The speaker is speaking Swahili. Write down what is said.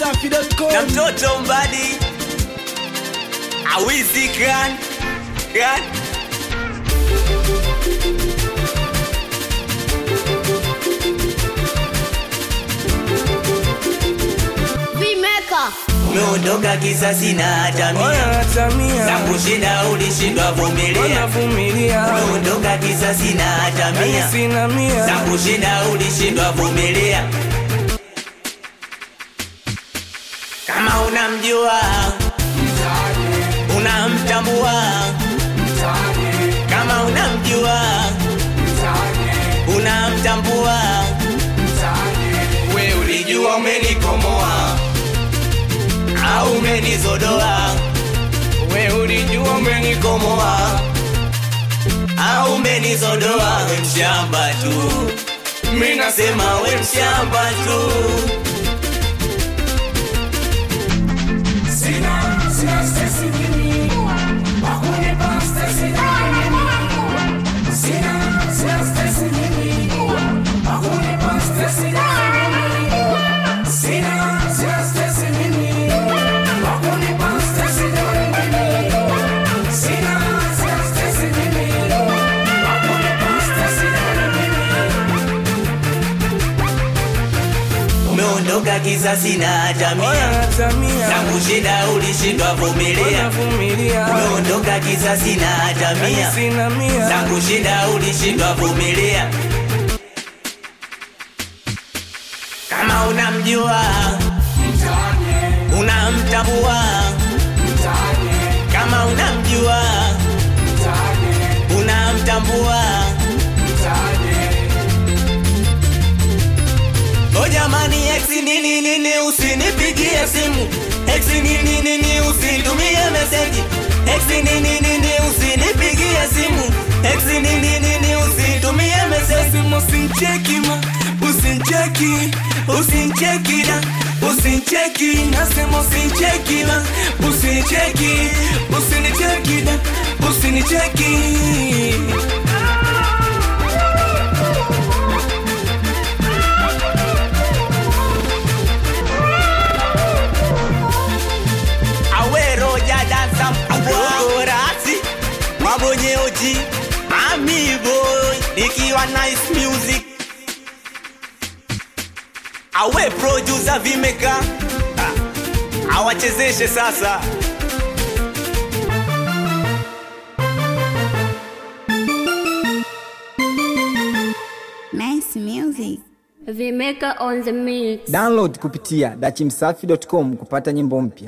dachimsafi.com na mtoto mbadi awizi kan kan Vimeka. umeondoka kisasi na hatamia za kushinda ulishindwa vumilia umeondoka kisasi na hatamia za kushinda ulishindwa vumilia kama unamjua unamtambua kama unamjua unamtambua we ulijua umenikomoa au umenizodoa we ulijua umenikomoa au umenizodoa we mshamba tu mi nasema we mshamba tu umeondoka kisasi na hatamia tangu shida ulishindwa vumilia umeondoka kisasi na hatamia tangu shida ulishindwa vumilia kama unamjua unamtambua kama unamjua unamtambua O jamani ex nini nini usinipigie simu ex nini nini usinitumie message ex nini nini usinipigie simu ex nini nini usinitumie message Simu usincheki ma, usincheki, usincheki na, usincheki nasema usincheki ma, usincheki, usinicheki na, usinicheki. awero jadansa mkugorasi mabonyeoji amiboy ikiwa nice music awe producer vimeka Ah, awachezeshe sasa Nice music. Vimeka on the mix. download kupitia dachimsafi.com kupata nyimbo mpya